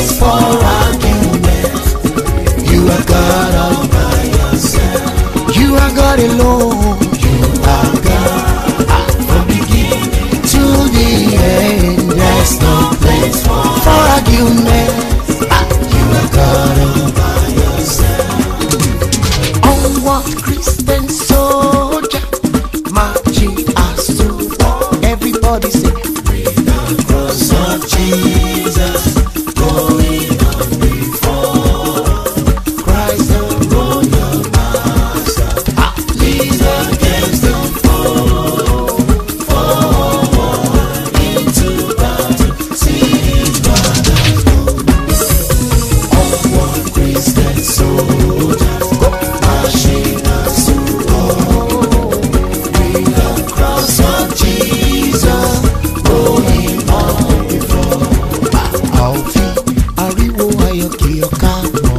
place for argument. You are God all by yourself. You are God alone. You are God ah, from beginning to the end. There's no place for, for argument. Ah, you are God all by yourself. Onward Christian soldier, marching us to war. Everybody say, cross of Jesus going on before Christ the royal master ah, leads against the foe forward into battle see his brothers go onward Christian soldiers go marching us to war with the cross of Jesus going on before a ò fi ariwo ayọ̀ kí ọ̀ka mọ̀.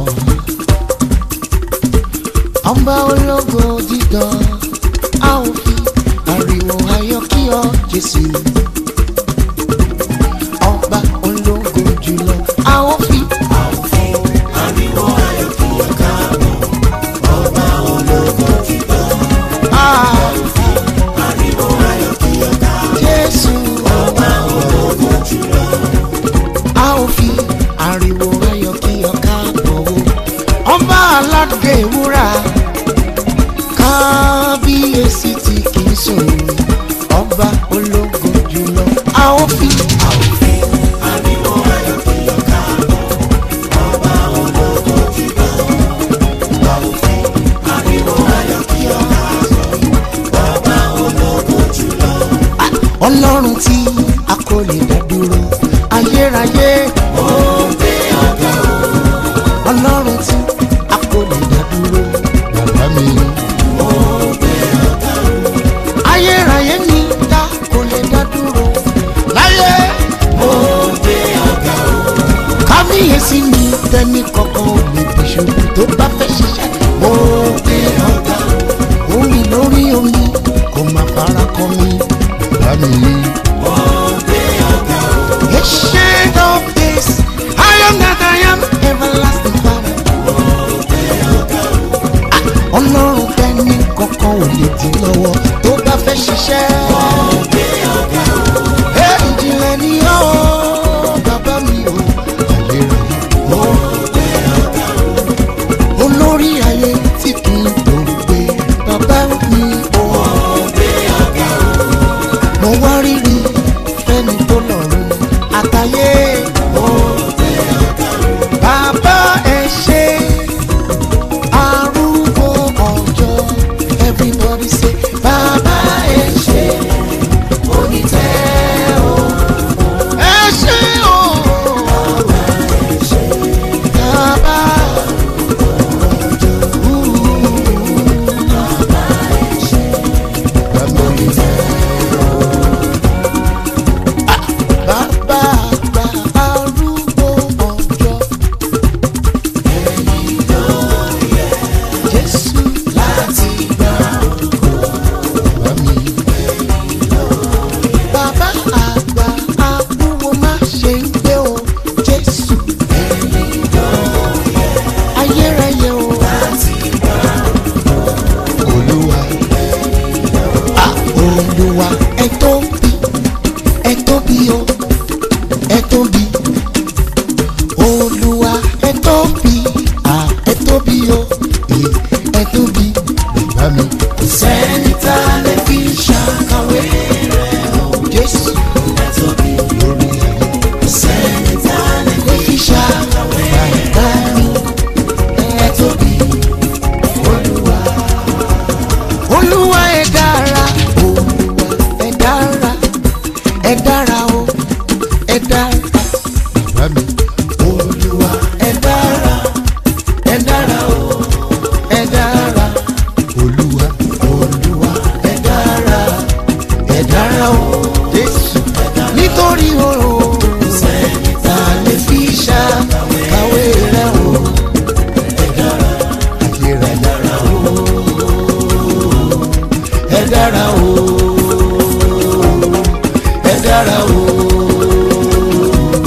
ọba ológo dídán a ò fi ariwo ayọ̀ kí ọ jésù. ọba ológo jùlọ a ò fi. a ò fi ariwo ayọ̀ kí ọ̀ka mọ̀. ọba ológo dídán a ò fi ariwo ayọ̀ kí ọ̀ka mọ̀. jésù ọba ológo jùlọ a ó fi ariwo ayọ̀ kí ọ̀ká bọ̀ o. ọba aládé wúrà kábíyèsí tí kì í sùn ọba ológo jùlọ a ó fi. a ó fi ariwo ayọ̀ kí ọ̀ká bọ̀ ọba ológo jùlọ. a ó fi ariwo ayọ̀ kí ọ̀ká bọ̀ ọba ológo jùlọ. ọlọ́run tí a kò lè dá dúró ayérayé. ó gbé ọ̀gá o. ọlọ́run tí a kò lè dá dúró bàbá mi. ó gbé ọ̀gá o. ayérayé ni ta kò lè dá dúró láyé. ó gbé ọ̀gá o. kábíyèsí ni tẹ́ni kankan ò lè bí ṣubú tó bá fẹ́ ṣiṣẹ́. ó gbé ọ̀gá o. omi lórí omi kò má fara kọ mi bàbá mi. The shade of this, I am that I am, everlasting Father. Ah, Ọlọ́run tẹ́ni kankan ò lè dín lọ́wọ́ tó bá fẹ́ ṣiṣẹ́. Ẹ ìjìnlẹ̀ ni ó bàbá mi ò àlèrè. Olórí ayé tí kì í tó gbé bàbá mi ò. Mo wá rírì fẹ́ni tó lọ́rùn àtàyè. Bàbá ẹ ṣe arúgbó ọjọ́. Everybody say bàbá ẹ ṣe onítẹ̀ o. Ẹ ṣe o. Bàbá bàbá onítẹ̀ bàbá àgbà arúgbó ọjọ́. Jésù láti gba ògo bàbá mi. Bàbá àgbà arúgbó má ṣe ń gbé o. Jésù ayérayé o. Olúwa ah, Olúwa ẹ tóbi ẹ tóbi o ẹ tóbi olúwa ẹ tóbi à ẹ tóbi o ẹ ẹ tóbi bàbá mi. kò sẹ́ni tá a lè fi ṣàkàwé rẹ̀ o jésù ẹ tóbi lórí ayé. kò sẹ́ni tá a lè fi ṣàkàwé bàbá mi ẹ tóbi olúwa. olúwa ẹ dára olúwa ẹ dára ẹ dára o ẹ dára bàbá mi. olúwa ẹ dára ẹ dára o ẹ dára olúwa olúwa ẹ dára ẹ dára o jésù nítorí o ta lè fi ṣàkàwé rẹ o ayé rẹ dára o ẹ dára o ẹ dára o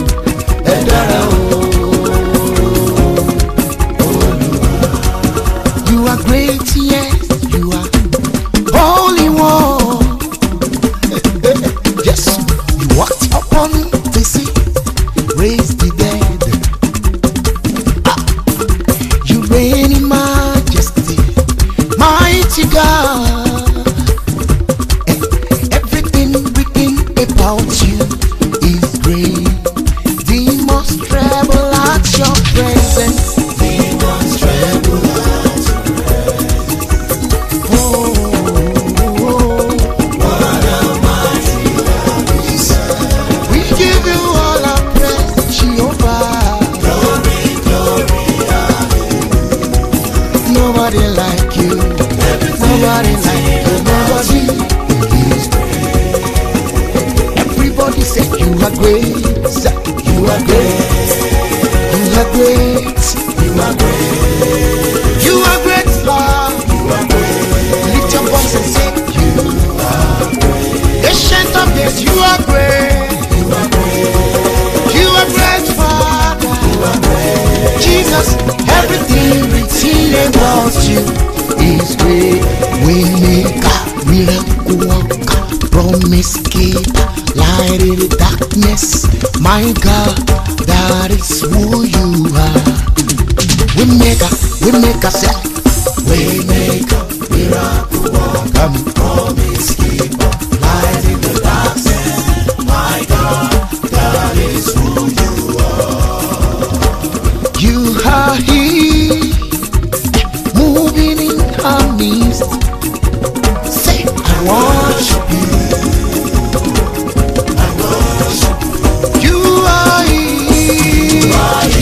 you is great. Demons tremble at your presence. Demons tremble at your presence. Oh, oh, oh. what a mighty God we serve. We give you all our praise, Jehovah. Glory, glory, hallelujah. Nobody like you. Nobody like you. Nobody is great. Everybody say you are great. Say, You are great. You are great. You are great. You are great, Lord. You are great. Lift your voice and say you are great. Ancient of days, you are great. You are great. You are great, Father. You are great. Jesus, everything written about you is great. We make a miracle worker, promise keeper, light in the darkness. My God, that is who you are. We make a, we make a set. We make a miracle worker, promise keeper, light in the darkness. My God, that is who you are. You are here, moving in our midst. Say, I worship you. I worship you. You are here.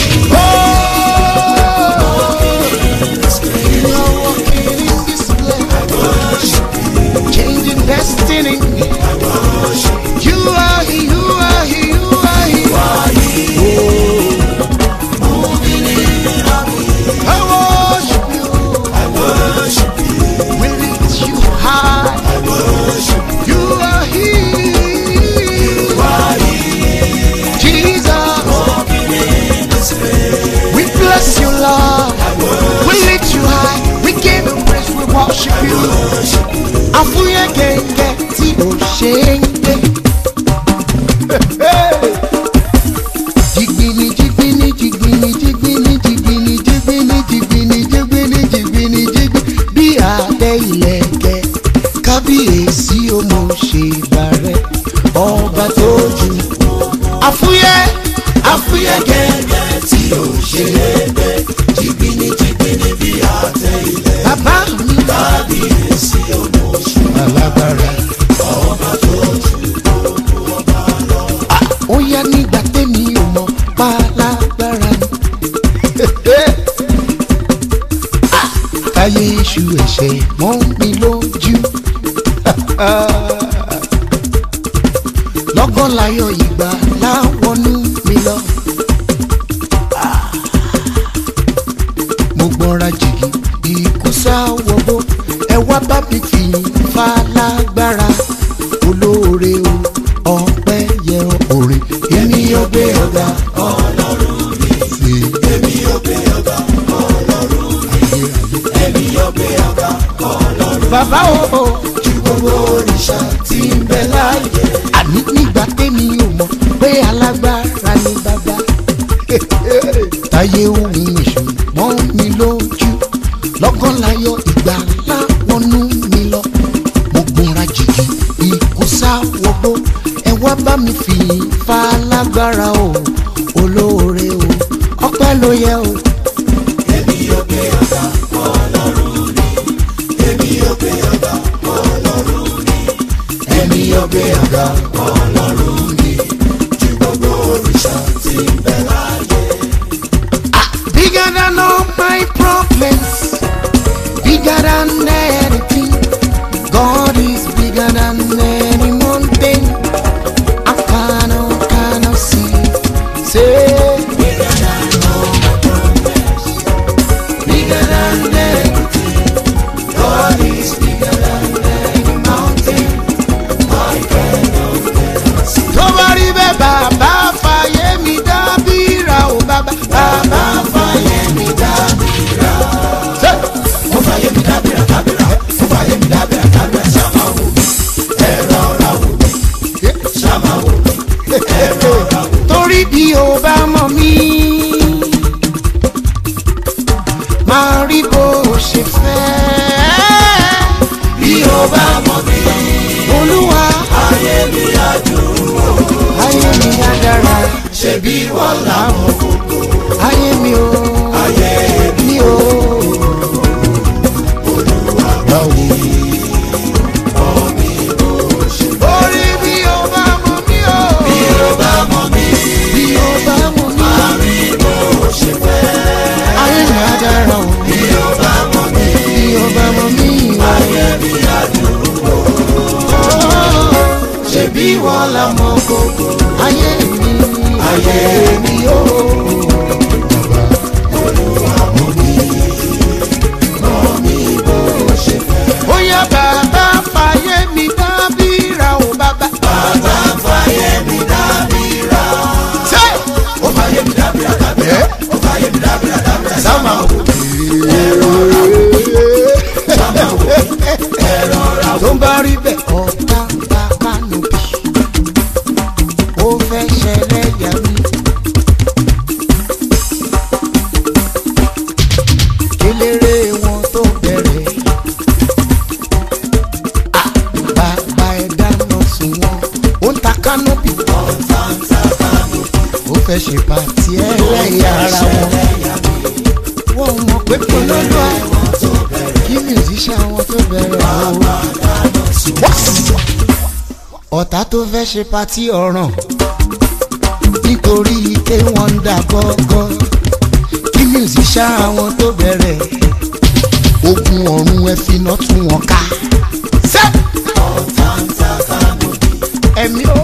Oh, you are walking in this place. I worship you. Changing destiny. I worship you. You are here. You are here. You are here. You are here. Moving in our midst. I worship you. I worship you. We lift you high. I worship you. You are here. You are here. Jesus. Walking in this place. We bless you, Lord. I worship we lift you high. We give you praise. We worship you. Àfúyẹ́ gẹ́gẹ́ tí o ṣe ń gbé. Jigbini jigbini jigbini jigbini jigbini jigbini jigbini jigbini jigbini jigbini bí abẹ́ ìlẹ̀kẹ̀ kábíyèsí o mo ṣe bàrẹ̀ ọba tó jù. Àfúyẹ́ àfúyẹ́ gẹ́gẹ́ tí o ṣe lẹ́gbẹ́ jigbini jigbini bí abẹ́ ìlẹ̀kẹ̀. Bàbá mi kábíyèsí o mo ṣe alágbára ọba tó jù ó yá nígbà tẹ́mi ò mọ̀ pálágbára ni. Ah, káyé iṣu ẹ̀ṣẹ̀ mọ́ mi lójú. lọ́gán láyọ̀ ìgbà láwọnú mi lọ. Ah, mo gbọ́ra jìgì ikú sáwọ́gbó ẹ wá bá mi fi falágbára olóore o ọpẹ́ yẹ orin èmi yóò gbé ọ̀gá ọlọ́run mi. èmi yóò gbé ọ̀gá ọlọ́run mi. èmi yóò gbé ọ̀gá ọlọ́run mi. bàbá o ju gbogbo òrìṣà tí ń bẹ láàyè. àní nígbà tẹ́mi ò mọ̀ pé alágbára ni bàbá. táyé ohun èṣù mọ́ mi lójú lọ́gán láyọ̀ ìgbà láwọnú mi lọ mo gbọ́nra jìgì ikú sáwọ́gbó ẹ wá bá mi fi falágbára o olóore o ọpẹ́ ló yẹ o. èmi yóò gbé ọ̀gá ọlọ́run ni èmi yóò gbé ọ̀gá ọlọ́run ni èmi yóò gbé ọ̀gá ọlọ́run ni ju gbogbo òrìṣà tí ń bẹ láàyè. Ah, bigger than all my problems bigger than anything. God is bigger than any mountain. I cannot, cannot see. Say, bigger than all my problems, bigger than anything. God is bigger than any mountain. I cannot, cannot see. Tó bá rí bẹ́ẹ̀ bàbá fàyè mi dábìrà o bàbá bàbá fàyè mi dábìrà. Ṣé ó fàyè mi dábìrà dábìrà ó fàyè mi dábìrà dábìrà ṣàmà wò mí ẹ̀rọ ọ̀rá wò mí ṣàmà wò mí ẹ̀rọ ọ̀rá wò mí. torí bí o bá mọ̀ mí máa rí bó o ṣe fẹ́. bí o bá mọ̀ mí olúwa ayé mi á dùn ó. bí wọ́n làwọn gbogbo. ayé mi o ayé mi o. olúwa gbọ́ mi. orí bí o bá mọ mí o. bí o bá mọ mí. bí o bá mọ mí. máa rí bó ṣe fẹ́. ayé mi á dára o. bí o bá mọ mí. bí o bá mọ mí. ayé mi á dúró. ṣe bí wọ́n la mọ gbogbo. ayé mi. ayé mi o. olúwa mọ mí. mọ mí bó ṣe fẹ́. bóyá bàbá fàyè mi dábìrà o bàbá. bàbá fàyè mi dábìrà. ṣé o fàyè mi dábìrà dábìrà. o fàyè mi dábìrà dábìrà. sáma o. sáma o. ẹ̀rọ ra o. tó ń bá rí bẹ́ẹ̀. ọ̀tá bàbá nù bí. ó fẹ́ ṣẹlẹ̀ yà mí. kéléré wọn tó bẹ̀rẹ̀. Ah, bàbá ẹ̀ dáná sùn wọn. ó ń ta kánópì. ó fẹ́ ṣe pàtí ẹlẹ́yà ara wọn. wọ́n mọ̀ pé polówó kí musician wọn tó bẹ̀rẹ̀ o. ọ̀tá tó fẹ́ ṣe pàtí ọ̀ràn nítorí pé wọ́n ń dà gọ́gọ́ kí musician wọn tó bẹ̀rẹ̀ ogun ọ̀run ẹ fi iná tún wọn ká. ṣé ẹ̀mí o.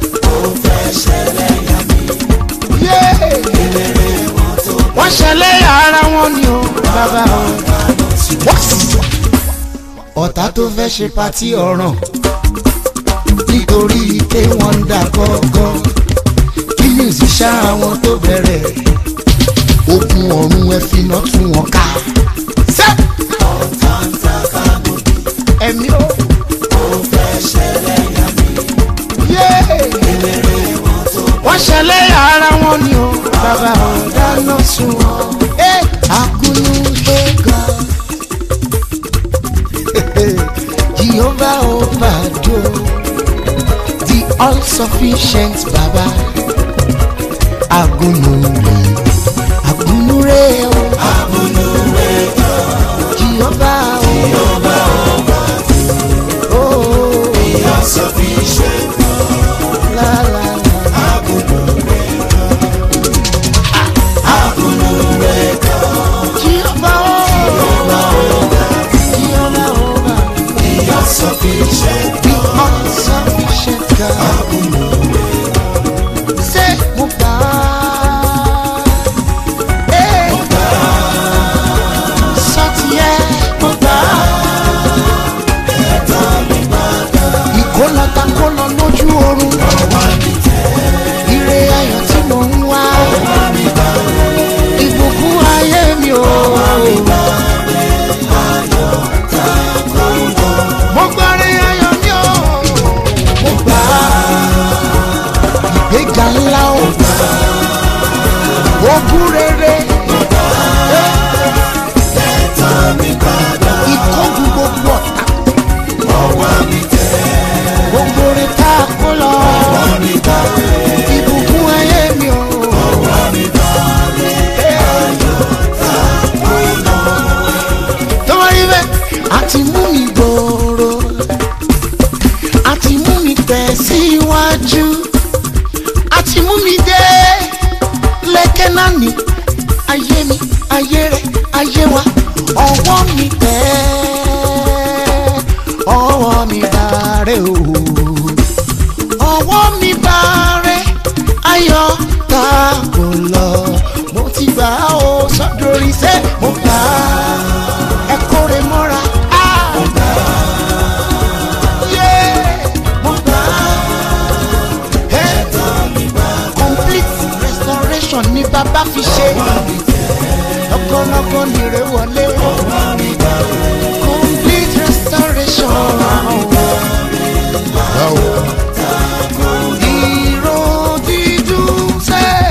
Yéé! wọ́n ṣẹlẹ̀ ara wọn ni o bàbá o. ọ̀tá tó fẹ́ ṣe pàtí ọ̀ràn nítorí pé wọ́n ń dà gọ́gọ́ kí musician àwọn tó bẹ̀rẹ̀ ogun ọ̀run ẹ fi iná tún wọn ká. ṣé ẹ̀mí o. Yéé! wọ́n ṣẹlẹ̀ ara wọn ni o bàbá ò dáná sun wọn. ẹ àkúnú tó ga jehovah obado the all sufficient baba agunure agunure o agunure jehovah o oh the all sufficient la la la. Jehovah, oh, Jehovah, oh, the all-sufficient God. Say, mo gbà á. Eh. Sọ tiẹ̀, mo gbà á. Ìkólọ́ta kólọ lójú oorun. Ire ayọ̀ tí mò ń wá. Ìbùkún ayé mi o. Mo gbárí ayọ̀ mi o. Mo gbà á. Ìgbéga ńlá o. Ogún rere. Ìkógun gbogbo ọ̀tá. Gbogbo orin tá a kó lọ. Ìbùkún ayé mi o. tó wá rí bẹ́ẹ̀ àti mú mi gbòòrò àti mú mi tẹ̀síwájú àti mú mi dé lẹ́kẹ́ náà ní ayé mi ayé rẹ̀ ayé wa ọwọ́ mi tẹ̀ ọwọ́ mi bàárẹ̀ o ọwọ́ mi bàárẹ̀ ayọ̀ tá kò lọ mo ti gbà á o sọ́dọ̀rí sẹ́ mo gbà á ẹ kórè mọ́ra. Ah! Yeah! Mo gbà á. Eh? complete restoration ni bàbá fi ṣe. lọ́kọ́lọ́kọ́ nìrè wọlé. complete restoration. Ìró dídùn sẹ́.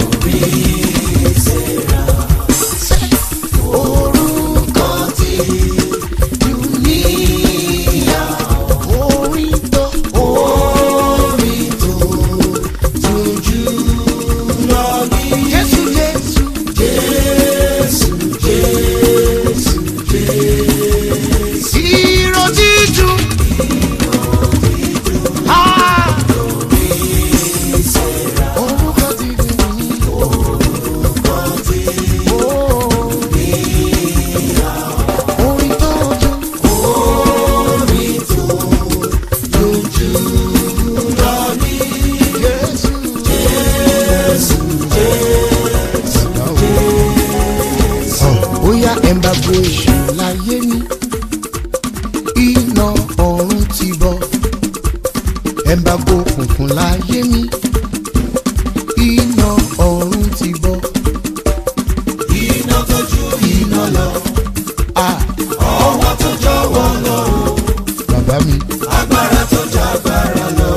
Sẹ́. Orúkọ tí dùníyà. Orin tó orin tó tójú ẹ̀ǹbàgbò èṣù láyé mi iná ọ̀run ti bọ̀ ẹ̀ǹbàgbò òkùnkùn láyé mi iná ọ̀run ti bọ̀ iná tó ju iná lọ ah ọwọ́ tó jọ̀wọ́ lọ bàbá mi agbára tó jọ agbára lọ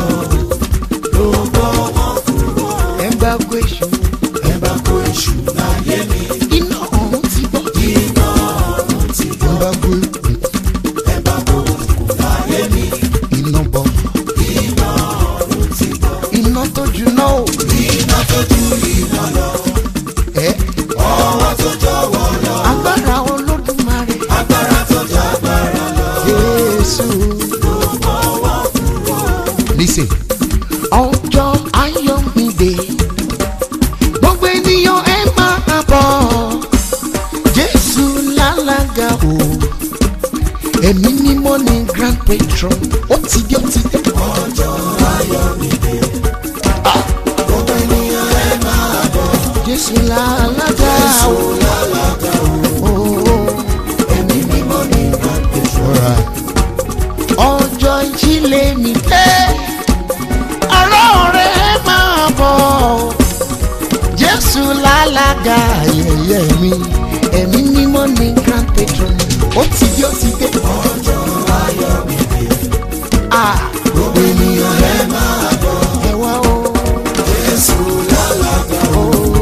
ló bọ́ wọn kúrò ẹ̀ǹbàgbò èṣù ẹ bá kó èṣù láyé mi iná ọ̀run ti bọ̀ iná ọ̀run ti bọ̀ ẹ̀ǹbàgbò òkùnkùn ẹ bá kó òkùnkùn láyé mi iná bọ̀ iná ọ̀run ti bọ̀ iná tó juná o iná tó ju iná lọ ẹ̀ ọwọ́ tó jọ̀wọ́ lọ agbára olódùmarè agbára tó jọ agbára lọ jésù. ló bọ́ wọn kúrò Listen. ọjọ́ ayọ̀ mi dé gbogbo ènìyàn ẹ máa bọ̀ jésù lálága o ẹ̀mí mímọ́ ni grand patron ó ti dé ó ti dé. ọjọ́ ayọ̀ mi dé gbogbo ènìyàn ẹ máa bọ̀ jésù lálága o. lálága o Oh, ẹ̀mí mímọ́ ní ìgbàgbọ́ alright. ọjọ́ ìjìnlẹ̀ mi dé ọ̀rọ̀ rẹ̀ máa bọ̀ jésù lálága ayẹyẹ mi ẹ̀mí mímọ́ ní grand patron ó ti dé ó ti dé. ọjọ́ ayọ̀ mi dé Ah, gbogbo ènìyàn ẹ máa bọ̀ ẹ wá o Jésù lálága o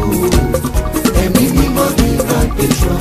ẹ̀mí mímọ́ ní ìgbàgbọ́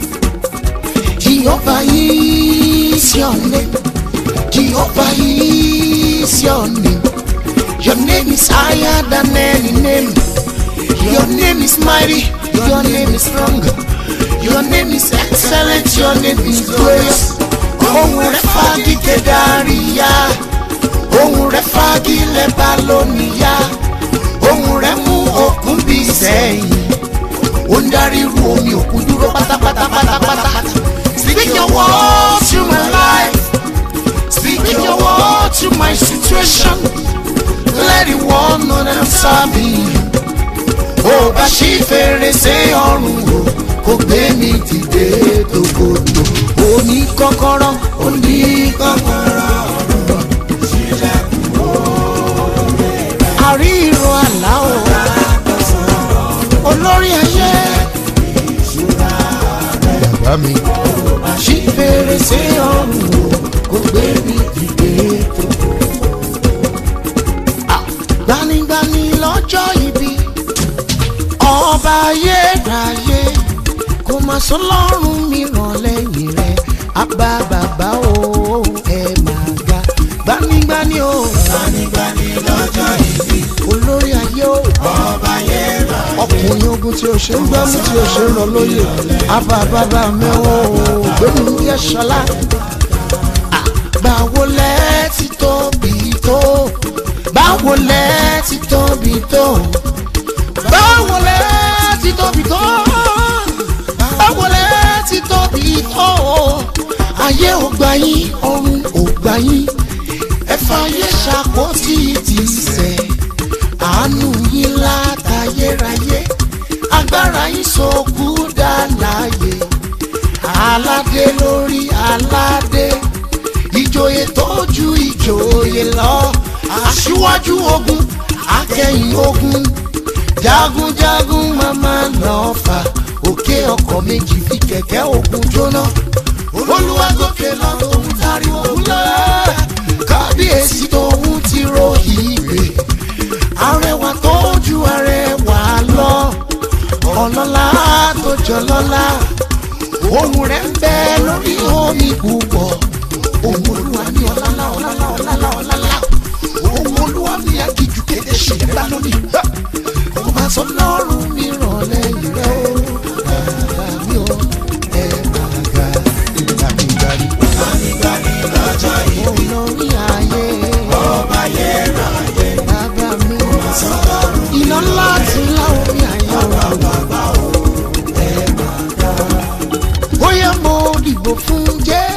jehovah is your name jehovah is your name your name is higher than any name your name is mighty your name is strong your name is excellent your name is glorious ohun rẹ̀ fagilé dáríyá ohun rẹ̀ fagilé balóníyá ohun rẹ̀ mú òkun bí sẹ́yìn ó ń darí irú omi òkun dúró pátápátá pátápátá. Speak your word to my life. Speak your word to my situation. Let the world know that I'm serving you. Ó bá ṣí fèrèsé ọ̀run o, kò gbé mi dìde tòkòtò. Ó ní kọ́kọ́rọ́, ó ní kọ́kọ́rọ́ ọ̀run. Àrí ìró àlá o, olórí ayé. Bàbá mi ṣí fèrèsé ọ̀run o kò gbé mi dìde tó. Ah, gbanigbani lọ́jọ́ ibi ọba ayérayé kò má sọ lọ́rùn mìíràn lẹ́yìn rẹ̀ àbá bàbá o ẹ máa ga gbanigbani o gbanigbani lọ́jọ́ ìbí olórí ayé o ọba yẹra ọkùnrin ogun tí o ṣe ń gbẹ́mú tí o ṣe ń rọ lóye àbá bàbá mi ò gbẹ́mú bí ẹ ṣọlá. báwo lẹ ti tóbi tó báwo lẹ ti tóbi tó báwo lẹ ti tóbi tó báwo lẹ ti tóbi tó ayé ò gbà yín ọ̀run ò gbà yín ẹ fàyè ṣàkóso ti sẹ̀ àánú yín látayérayé agbára yín sọkú dá láàyè aládé lórí aládé ìjòyè tó ju ìjòyè lọ aṣíwájú ogun akẹ́yìn ogun jagunjagun mama lọ́fà òkè ọkọ̀ méjì fi kẹ̀kẹ́ ogun jóná olúwa gòkè lọ tòun tari ogun lọ kábíyèsí tòun ti ro ìgbè arẹwà tó ju arẹwà lọ ọlọ́lá tó jọ lọ́lá ohun rẹ̀ ń bẹ lórí omi púpọ̀ ohun olúwa ní ọlálá ọlálá ọlálá ọlálá ohun olúwa ní agijù kéde ṣèlérí lónìí kò máa sọ lọ́rùn mi ràn lẹ́yìn rẹ̀ o bàbá mi ò ẹ máa ga ìgbàgbìgbàgbì gbanigbani lọ́jọ́ ìbí olórí ayé ọba yẹra yẹ bàbá mi sọ́dọ̀rùn iná ńlá ti láwọn mi àyè o. bàbá o ẹ máa ga bóyá mo dìbò fún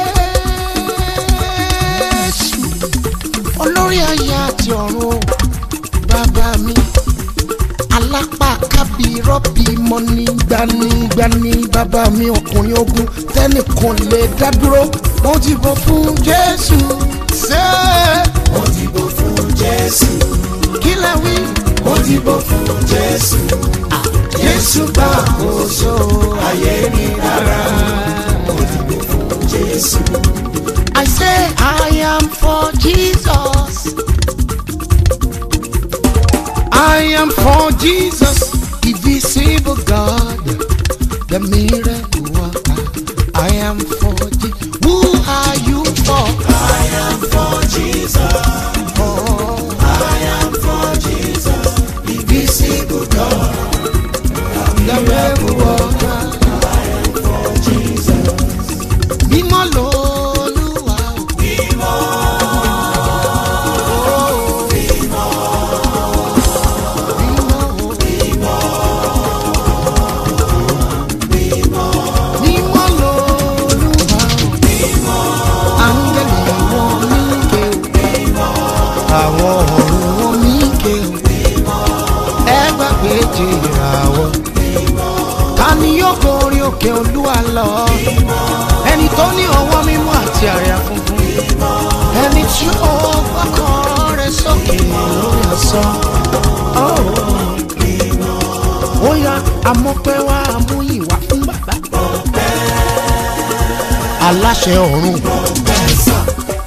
jésù olórí ayé àti ọ̀run o bàbá mi lápá kábí rọ́bì mọ́ ní gbanigbani bàbá mi ọkùnrin ogun tẹ́nìkan lè dá dúró mo dìbò fún jésù ṣé mo dìbò fún jésù kí lẹ wí mo dìbò fún jésù jésù gbà àkóso ayé mi dára mo dìbò fún jésù I say I am for Jesus. I am for Jesus, invisible God, the miracle worker. I am for Jesus. Who are you for? I am for Jesus Oh, I am for Jesus invisible God the miracle worker. for Jesus Mímọ́ lolúwa o. mímọ́ Mímọ́ o. mímọ́ Mímọ́ lolúwa o. Áńgẹ́lì wọn mí ké o. Àwọn ọ̀run wọn mí ké o. Ẹ gbàgbé jìrà wọ. Ta ni yóò gorí òkè olúwa lọ? Ẹni tó ní ọwọ́ mímọ́ àti àrẹ funfun. Ẹni tí ó gbọ́kàn rẹ̀ sókè lórí asán. Ó yá amọ́pẹ́ wá amúyìn wá fún bàbá. Aláṣẹ ọ̀run. ẹ̀sán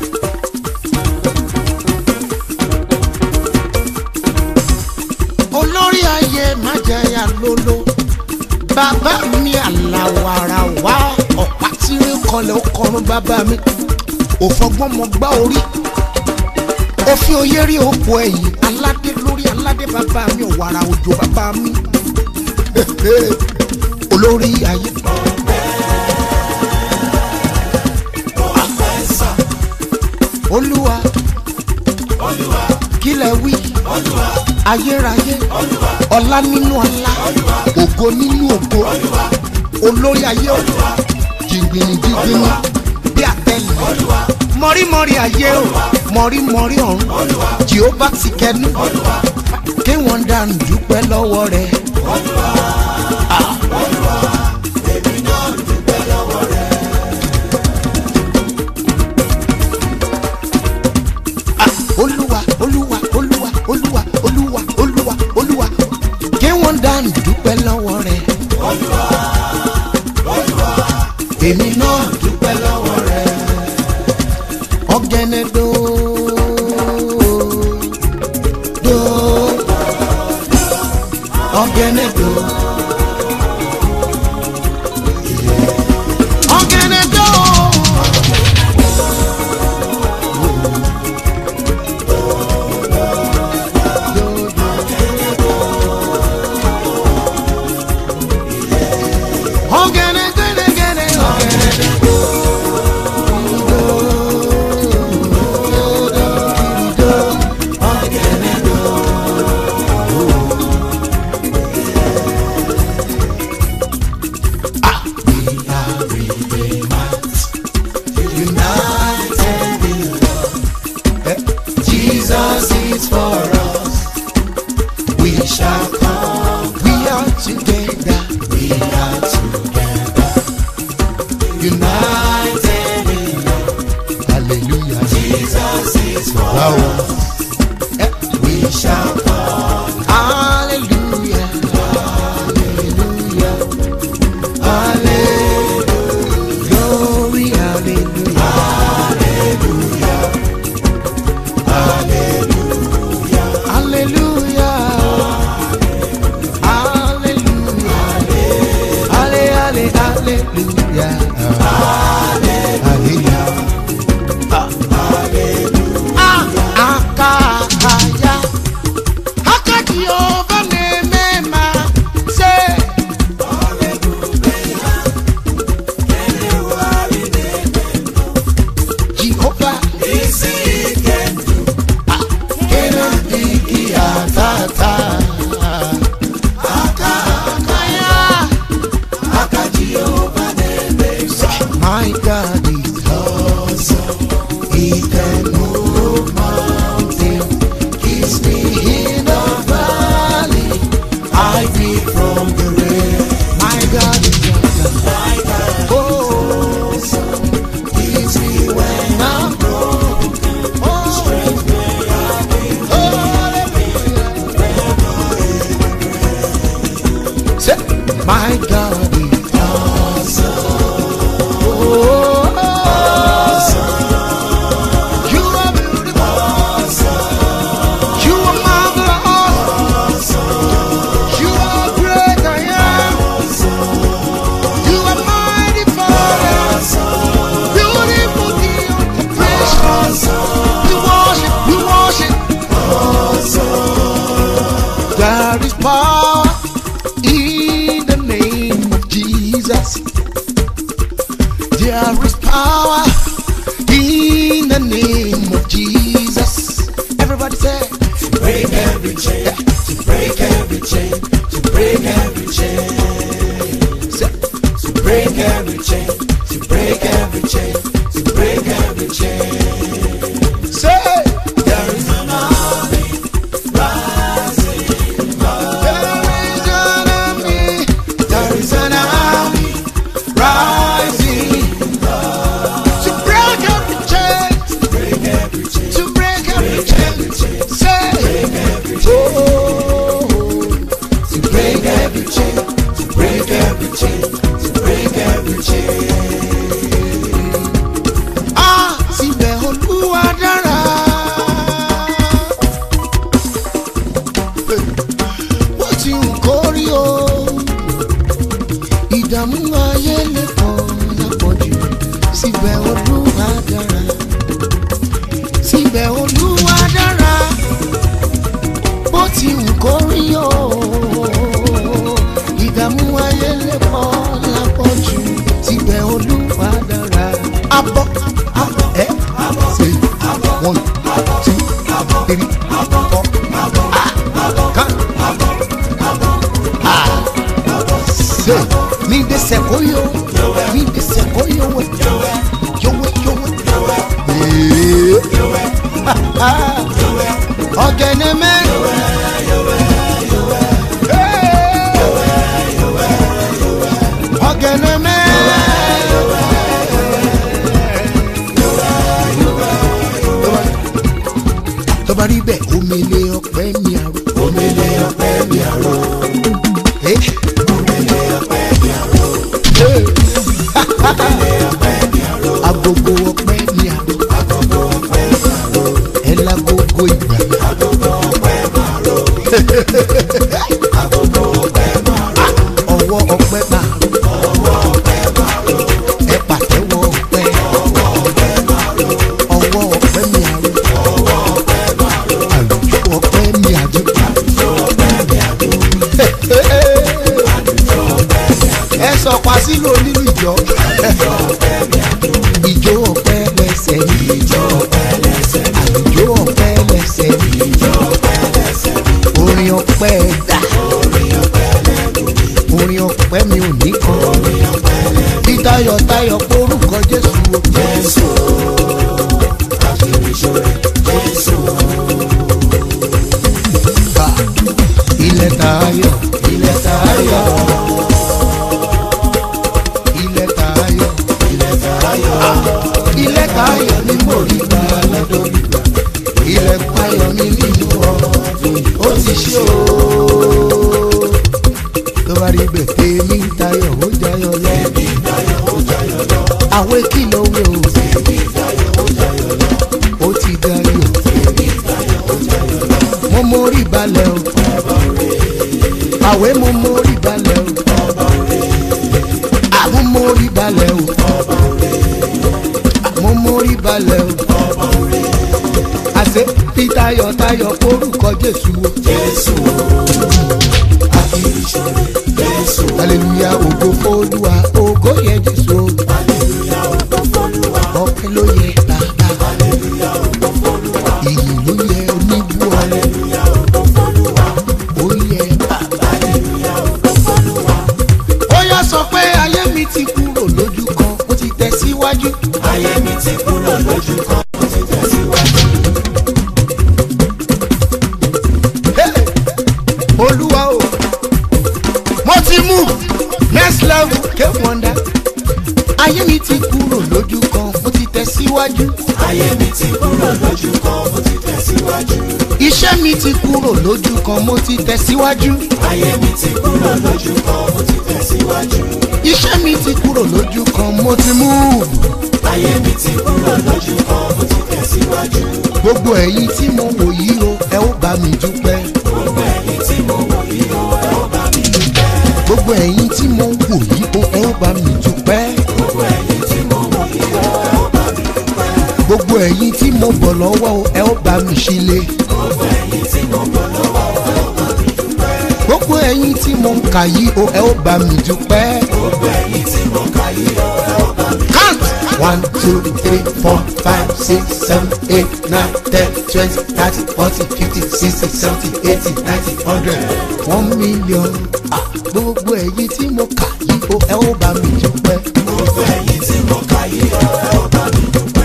olórí ayé májẹyà lolo bàbá mi àlàwàrà wá ọ̀pá tí ń kọlẹ̀ ó kọrun bàbá mi òfọgbọ́n mọ gbá orí òfin oyé rí òpó ẹ̀yìn aládé lórí aládé bàbá mi ọ̀wàrà òjò bàbá mi olórí ayé ẹ̀sán olúwa olúwa kílẹ̀ wí olúwa ayérayé olúwa ọlá nínú ọlá ògo nínú ògo olórí ayé o jìngbìnì jìngbìnì bí àtẹlẹ mọ̀rímọ̀rí ayé o mọ̀rímọ̀rí ọ̀run jehova ti kẹnu kí wọ́n dànù dúpẹ́ lọ́wọ́ rẹ̀. èmi náà dúpẹ́ lọ́wọ́ rẹ̀ Ah, olúwa olúwa olúwa olúwa olúwa olúwa olúwa kí wọ́n dànù dúpẹ́ lọ́wọ́ rẹ̀. èmi náà dúpẹ́ lọ́wọ́ rẹ̀. ọ̀gẹ̀nẹ̀ dò dò ọ̀gẹ̀nẹ̀ dò. ọ̀gẹ̀nẹ̀ dò. ọ̀gẹ̀nẹ̀ gẹ̀nẹ̀gẹ̀nẹ̀ ọ̀gẹ̀nẹ̀. united in love Jesus is for us we shall come We are together. we are together united in love Hallelujah. Jesus is for Wow. us Eh, we shall come Hallelujah. Hallelujah. Hallelujah. Glory, hallelujah. Hallelujah. from the rain. My God is awesome. My God Oh, leads me when I'm broken. oh, Strength where I've been oh, hallelujah. Say, My God is awesome. oh, You are beautiful. You are marvelous. You are great. I am. You are mighty Father. Beautiful King of precious. We worship. We worship. There is power in the name of Jesus. There is power in the name of Jesus. Everybody say, To break every chain, to break every chain, to break every chain. say To break every chain, to break every chain, to break every chain. say, There is an army rising. there is an army, there is an army rising to break every chain, Break every chain, to break every break every chain. chain, Say, break every chain. oh, To break every chain, to break every chain, to break every chain. ah, síbẹ̀ olúwa dára. Bó ti ń kórí o, ìdààmú ayé lè pọ̀ lápọ̀jù. Síbẹ̀ olúwa dára. Síbẹ̀ olúwa dára. Bó ti ń kórí o, ìdààmú ayé lè pọ̀ lápọ̀jù. Síbẹ̀ olúwa dára. Abọ́ abọ́ ẹ́ ṣe one two three four kan ah ṣe mi de sẹ́kóyò mi de sẹ́kóyò wẹ̀ yọ̀wẹ̀ yọ̀wẹ̀ ee ọ̀gẹ̀nẹ̀ mẹ́rin. ọ̀gẹ̀nẹ̀ mẹ́rin. tó bá rí bẹ́ẹ̀ omele ọpẹ́ mi àrò. Omele ọpẹ́ mi àrò, Eh, omele ọpẹ́ mi àrò, eh, omele ọpẹ́ mi àrò, agogo ọpẹ́ mi àrò. agogo ọpẹ́ mi àrò, ẹ lágogo ìgbà. agogo ọpẹ́ mi àrò, agogo ọpẹ́ mi àrò, ọwọ́ ọpẹ́ máa rò. ọwọ́ ọpẹ́ mi àrò, ẹ pàtẹ́wọ́ ọpẹ́. ọwọ́ ọpẹ́ mi àrò, ọwọ́ ọpẹ́ mi àrò. ọwọ́ ọpẹ́ mi àrò, àlùjọ ọpẹ́ mi àjò. àlùjọ ọpẹ́ mi àrò, àlùjọ ọpẹ́ mi àrò, ẹ sọ pa sílò nínú ìjọ. àlùjọ ọpẹ́ mi àrò, ìjó ọpẹ́ lẹ́sẹ̀ mi. ìjọ ọpẹ́ lẹ́sẹ̀ mi, àlùjọ ọpẹ́ lẹ́sẹ̀ mi. ìjọ ọpẹ́ lẹ́sẹ̀ mi, orin ọpẹ́ dà. orin ọpẹ́ lẹ́nu mi, orin ọpẹ́ mi ò ní kan. orin ọpẹ́ lẹ́nu bí tayọ̀tayọ̀ porúkọ jésù o. Jésù, àfihàn Jésù, bá ilẹ̀ tayọ̀. ilẹ̀ tayọ̀, ilẹ̀ tayọ̀. ilẹ̀ tayọ̀, ilẹ̀ tayọ̀ ni mo rí gbà lọ́dọ̀ ìgbà. ilẹ̀ tayọ̀ ni nínú ọdún yìí. ó ti ṣe o. tó bá rí bẹ́ẹ̀ tèmi ń tayọ̀ ó jayọ̀ lọ. ẹbí tayọ̀ ó jayọ̀ lọ, àwọn kìlọ̀ wẹ̀ o. ẹbí tayọ̀ ó jayọ̀ lọ, ó ti dayọ̀. ẹbí tayọ̀ ó jayọ̀ lọ, mo mórí balẹ̀ o. àwẹ̀ mo mórí balẹ̀ o. àwọn mórí balẹ̀ o. mo mórí balẹ̀ o. àṣẹ bí tayọ̀tayọ̀ orúkọ jésù o. Jésù, àfihàn Jésù, hallelujah ògo f'Olúwa ògo yẹ jésù o. hallelujah, ògo f'Olúwa, ọpẹ́ ló yẹ bàbá. hallelujah, ògo f'Olúwa, ìyìn ló yẹ oníbú ọlẹ. hallelujah, ògo f'Olúwa, ó yẹ bàbá. hallelujah, ògo f'Olúwa, ó yá sọ pé ayé mi ti kúrò lójú kan ó ti tẹ̀síwájú. ayé mi ti kúrò lójú kan, ó ti tẹ̀síwájú. Hey! olúwa o travel came wonder ayé mi ti kúrò lójú kan mo ti tẹ̀síwájú ayé mi ti kúrò lójú kan mo ti tẹ̀síwájú. iṣẹ́ mi ti kúrò lójú kan mo ti tẹ̀síwájú ayé mi ti kúrò lójú kan mo ti tẹ̀síwájú. iṣẹ́ mi ti kúrò lójú kan mo ti move ayé mi ti kúrò lójú kan mo ti tẹ̀síwájú. gbogbo ẹ̀yin tí mo wò yìí o ẹ ó bá mi dúpẹ́ gbogbo ẹ̀yin tí mo wò yìí o ẹ ó bá mi dúpẹ́. gbogbo ẹ̀yin tí mo wò yìí o ẹ ó bá mi dúpẹ́ gbogbo ẹ̀yin tí mo wò yìí o ẹ ó bá mi dúpẹ́. gbogbo ẹ̀yin tí mo bọ̀ lọ́wọ́ o ẹ ó bá mi ṣílé gbogbo ẹ̀yin tí mo bọ̀ lọ́wọ́ o ẹ ó bá mi dúpẹ́. gbogbo ẹ̀yin tí mo ń kà yìí o ẹ ó bá mi dúpẹ́. gbogbo ẹ̀yin tí mo kà yìí o ẹ ó bá mi count one two three four five six seven eight nine ten twenty thirty forty fifty sixty seventy eighty ninety hundred one million ah gbogbo ẹ̀yin tí mo kà yìí o ẹ ó bá mi dúpẹ́. gbogbo ẹ̀yin tí mo kà yìí o ẹ ó bá mi dúpẹ́.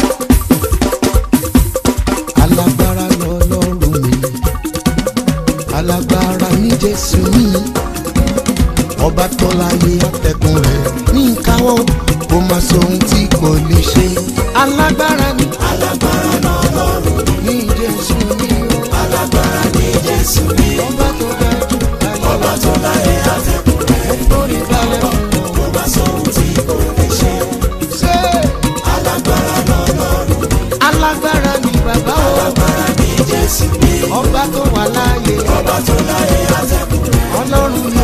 alágbára lọ́lọ́run mi alágbára ní jésù mi ọba tó láyé àtẹ̀kùn rẹ̀ ní ìkáwọ́ kó má sọ ohun tí kò lè ṣe alágbára ní alágbára lọ́lọ́run ní jésù mi o alágbára ní jésù mi. ọba tó ga jù ọba tó láyé àtẹ̀kùn rẹ̀ lórí balẹ̀ fún ọ. kó má sọ ohun tí kò lè ṣe. ṣé alágbára lọ́lọ́run alágbára ní bàbá o alágbára ní jésù mi. ọba tó wà láàyè ọba tó láyé àtẹ̀kùn rẹ̀ ọlọ́run ní